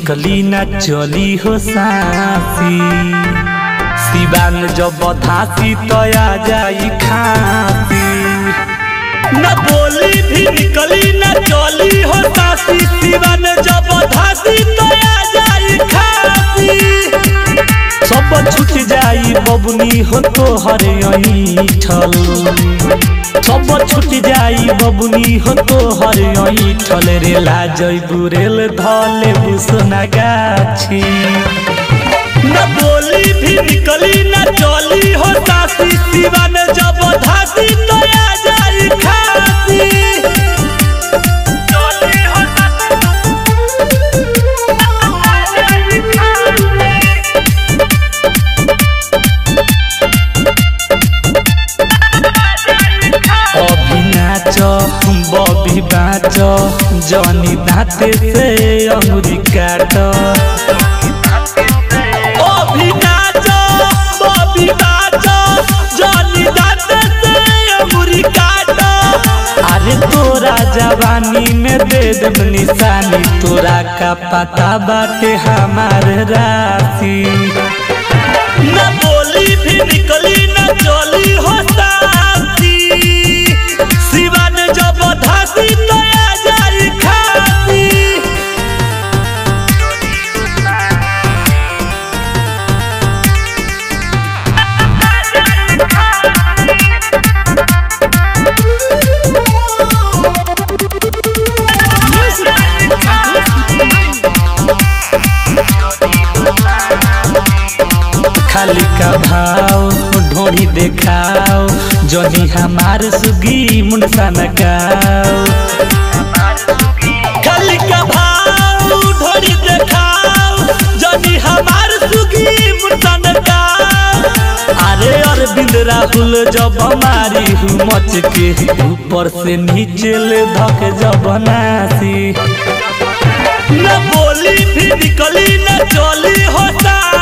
निकली ना चली हो सासी सिवान जब धासी तो आ जाई खासी न बोली भी निकली न चली हो सासी सिवान जब धासी तो आ जाई खासी सब छूट जाई बबुनी हो तो हर ठल सब छूट जाई बबुनी हो तो हर ठल रे लाजई बुरेल धले बुसना गाछी न बोली भी निकली न चली हो सासी सिवान जब धासी तो आ जाई खासी चली हो अभी नाच बबी बाच जनी दाते से अंगुरी काट अभी नाच बबी बाच जनी दाते से अंगुरी काट अरे तोरा जवानी में दे देब निशानी तोरा का पता बाटे हमार राशि न बोली भी निकली न चली हो सासी सिवान जब धासी तो आ जाई खासी खाली का भाव ढोड़ी देखाओ जनी हमार सुगी मुंडसा नगाओ खाली का भाव ढोड़ी देखाओ जनी हमार सुगी मुंडसा नगाओ अरे अरविंद राहुल जब हमारी हूँ मच के ऊपर से नीचे ले धक जब नासी न बोली भी निकली न चली होता